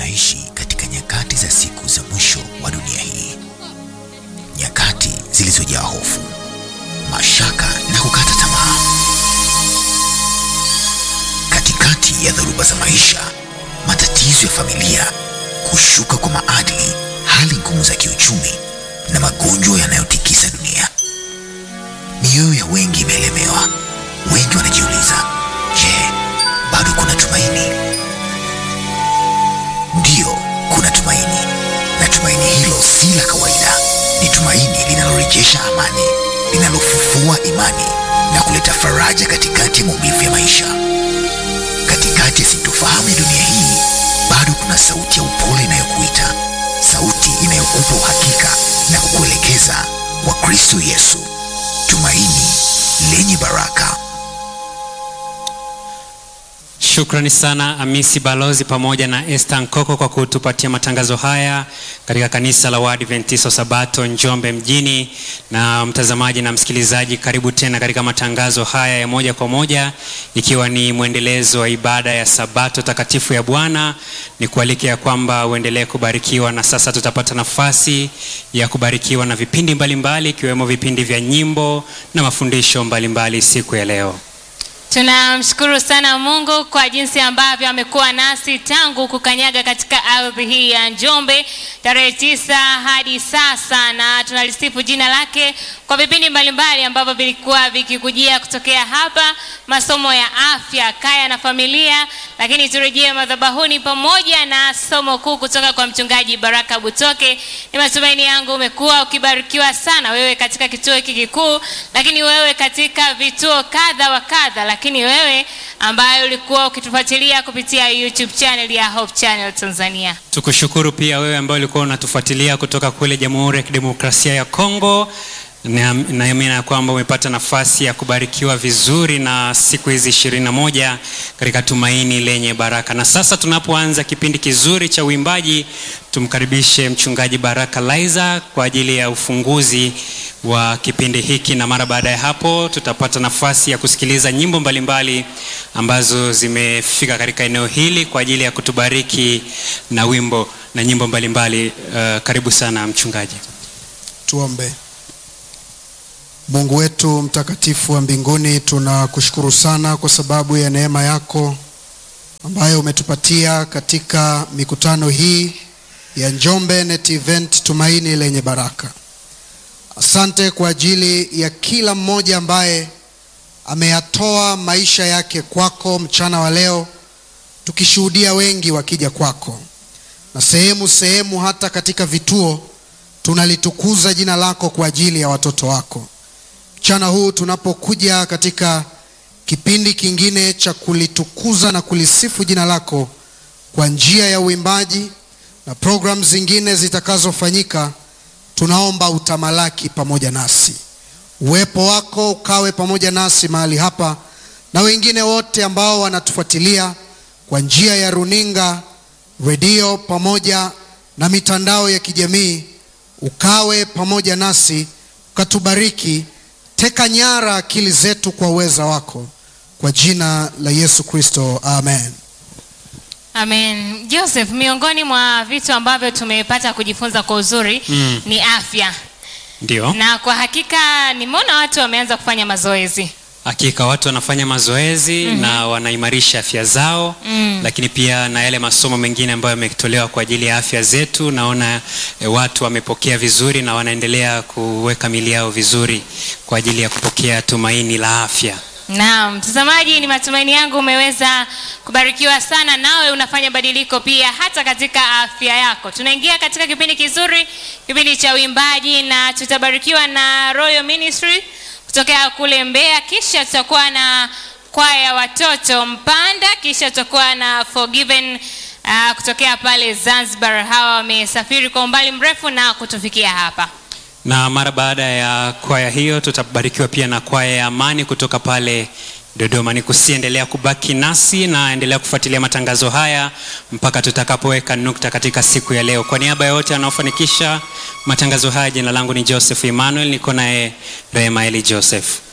tunaishi katika nyakati za siku za mwisho wa dunia hii, nyakati zilizojaa hofu, mashaka na kukata tamaa. Katikati ya dhoruba za maisha, matatizo ya familia, kushuka kwa maadili, hali ngumu za kiuchumi na magonjwa yanayotikisa dunia, mioyo ya wengi imelemewa. Wengi wanajiuliza, je, bado kuna tumaini? Ndiyo, kuna tumaini, na tumaini hilo si la kawaida. Ni tumaini linalorejesha amani, linalofufua imani na kuleta faraja katikati ya maumivu ya maisha. Katikati ya sintofahamu ya dunia hii, bado kuna sauti ya upole inayokuita, sauti inayokupa uhakika na kukuelekeza kwa Kristo Yesu, tumaini lenye baraka. Shukrani sana Amisi Balozi pamoja na Esther Nkoko kwa kutupatia matangazo haya katika kanisa la Waadventista Sabato Njombe mjini. Na mtazamaji na msikilizaji, karibu tena katika matangazo haya ya moja kwa moja, ikiwa ni mwendelezo wa ibada ya Sabato takatifu ya Bwana. Ni kualike ya kwamba uendelee kubarikiwa, na sasa tutapata nafasi ya kubarikiwa na vipindi mbalimbali ikiwemo vipindi vya nyimbo na mafundisho mbalimbali siku ya leo. Tunamshukuru sana Mungu kwa jinsi ambavyo amekuwa nasi tangu kukanyaga katika ardhi hii ya Njombe tarehe tisa hadi sasa, na tunalisifu jina lake kwa vipindi mbalimbali ambavyo vilikuwa vikikujia kutokea hapa, masomo ya afya, kaya na familia, lakini turejee madhabahuni pamoja na somo kuu kutoka kwa mchungaji Baraka Butoke. Ni matumaini yangu umekuwa ukibarikiwa sana, wewe katika kituo hiki kikuu, lakini wewe katika vituo kadha wa kadha lakini wewe ambaye ulikuwa ukitufuatilia kupitia YouTube channel ya Hope Channel Tanzania. Tukushukuru pia wewe ambaye ulikuwa unatufuatilia kutoka kule Jamhuri ya Kidemokrasia ya Kongo. Naamini ya kwamba umepata nafasi ya kubarikiwa vizuri na siku hizi ishirini na moja katika tumaini lenye baraka. Na sasa tunapoanza kipindi kizuri cha uimbaji, tumkaribishe mchungaji Baraka Laiza kwa ajili ya ufunguzi wa kipindi hiki, na mara baada ya hapo tutapata nafasi ya kusikiliza nyimbo mbalimbali ambazo zimefika katika eneo hili kwa ajili ya kutubariki na wimbo na nyimbo mbalimbali. Uh, karibu sana mchungaji. Tuombe. Mungu wetu mtakatifu wa mbinguni, tunakushukuru sana kwa sababu ya neema yako ambayo umetupatia katika mikutano hii ya Njombe Net Event Tumaini Lenye Baraka. Asante kwa ajili ya kila mmoja ambaye ameyatoa maisha yake kwako mchana wa leo, tukishuhudia wengi wakija kwako, na sehemu sehemu, hata katika vituo tunalitukuza jina lako kwa ajili ya watoto wako. Mchana huu tunapokuja katika kipindi kingine cha kulitukuza na kulisifu jina lako kwa njia ya uimbaji na programu zingine zitakazofanyika, tunaomba utamalaki pamoja nasi, uwepo wako ukawe pamoja nasi mahali hapa na wengine wote ambao wanatufuatilia kwa njia ya runinga, redio pamoja na mitandao ya kijamii, ukawe pamoja nasi, ukatubariki. Teka nyara akili zetu kwa uweza wako, kwa jina la Yesu Kristo, amen. Amen. Joseph, miongoni mwa vitu ambavyo tumepata kujifunza kwa uzuri Mm. ni afya, Ndio, na kwa hakika nimeona watu wameanza kufanya mazoezi. hakika watu wanafanya mazoezi na wanaimarisha afya zao Mm. lakini pia na yale masomo mengine ambayo yametolewa kwa ajili ya afya zetu. Naona e, watu wamepokea vizuri na wanaendelea kuweka mili yao vizuri kwa ajili ya kupokea tumaini la afya. Naam, mtazamaji, ni matumaini yangu umeweza kubarikiwa sana, nawe unafanya badiliko pia hata katika afya yako. Tunaingia katika kipindi kizuri, kipindi cha uimbaji, na tutabarikiwa na Royal Ministry kutokea kule Mbeya, kisha tutakuwa na kwaya ya watoto Mpanda, kisha tutakuwa na Forgiven uh, kutokea pale Zanzibar. Hawa wamesafiri kwa umbali mrefu na kutufikia hapa. Na mara baada ya kwaya hiyo tutabarikiwa pia na kwaya ya Amani kutoka pale Dodoma. Ni kusiendelea kubaki nasi na endelea kufuatilia matangazo haya mpaka tutakapoweka nukta katika siku ya leo. Kwa niaba ya wote wanaofanikisha matangazo haya, jina langu ni Joseph Emmanuel, niko naye Rehema Eli Joseph.